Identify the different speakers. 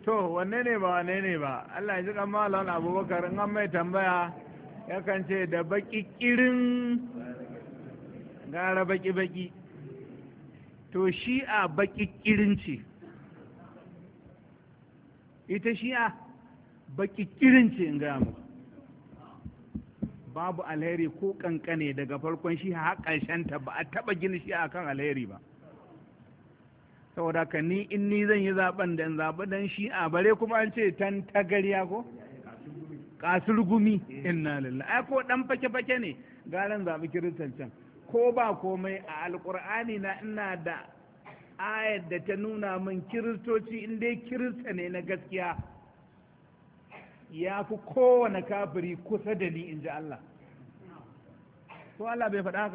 Speaker 1: to wanne ne ba wanne ne ba Allah ya ji kan malam abubakar in an mai tambaya yakan ce da baki kirin gara baki baki to shi'a baki kirin ce ita shi'a baki kirin ce in gaya muku babu alheri ko kankane daga farkon shi har ta ba a taba gina shi akan alheri ba saboda ka ni in ni zan yi zaben da zaɓi dan shi a bare kuma an ce tan tagariya ko kasur gumi inna lillahi ai ko dan fake fake ne garan zaɓi kiristan can ko ba komai a alkur'ani na ina da ayar da ta nuna min kiristoci in dai kirista ne na gaskiya ya fi kowane kafiri kusa da ni in ji Allah ko Allah bai faɗa haka